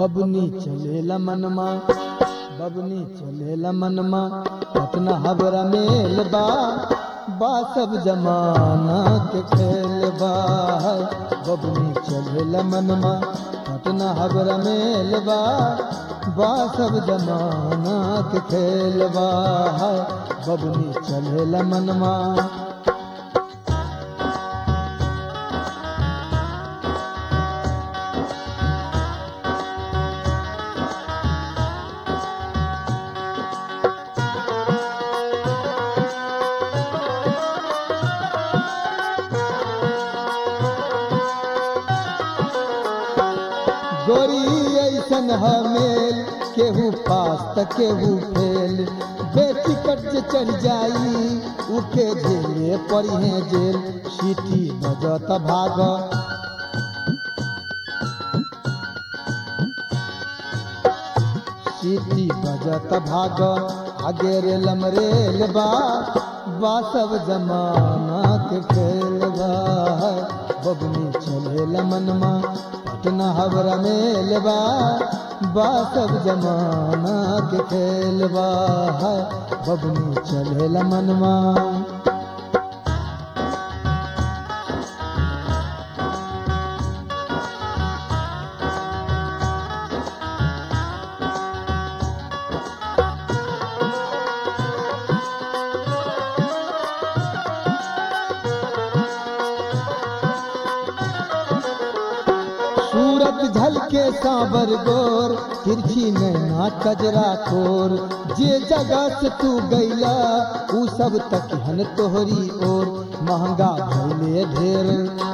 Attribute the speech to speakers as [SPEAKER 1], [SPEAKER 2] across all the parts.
[SPEAKER 1] बबनी चलेला मनमा बबनी चलेला मनमा पटना हबरा मेल बा बा सब जमाना के खेल बा बबनी चलेला मनमा पटना हबरा मेल बा बा सब जमाना के खेल बा बबनी चलेला मनमा गोरी ऐसन हमेल केहू पास त केहू फेल बेटी कट जे चढ़ जाई उके झेले पड़ी जेल सीटी बजत भाग सीटी बजत भाग आगे रे लमरेल बा बा सब जमाना के खेल बा बबनी चले मनमा पटना हवरा मेल बा बा सब जमाना के खेल बा बबनी चले मनमा सूरत झलके सांबर गोर तिरछी नैना कजरा खोर जे जगह से तू गैला ऊ सब तक हन तोहरी ओर महंगा भैले ढेर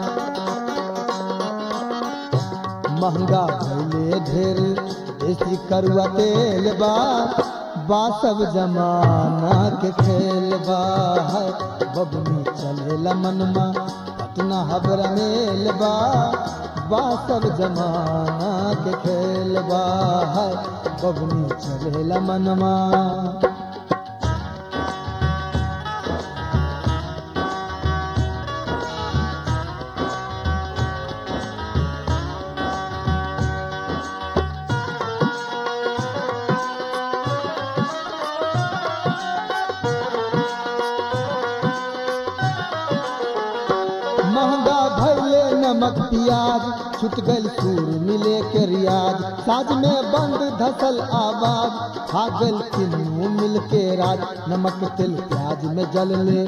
[SPEAKER 1] महंगा भैले ढेर देसी करुआ तेल बा बा सब जमाना के खेल बा बबनी चलेला मनमा पटना हबरा मेल बा बा सब जमाना के खेल बा बबनी चलेला मनमा महंगा भैले नमक प्याज छुट गल सूर मिले के रियाज साज में बंद धसल आवाज खागल किन्नू मिल के राज नमक तिल प्याज में जल ले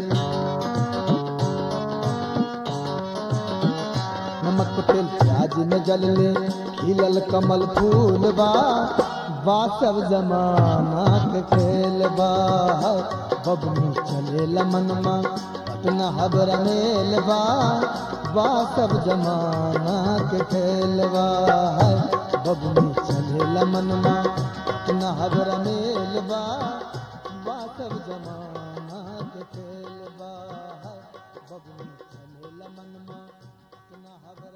[SPEAKER 1] नमक तिल प्याज में जल ले खिलल कमल फूल बा बा सब जमाना के खेल बा बबनी चले मनमा पटना हबरा मेल बा बा सब जमाना के खेल बा बबनी चले मनमा पटना हबरा मेल बा बा सब जमाना के खेल बा बबनी चले मनमा पटना हबरा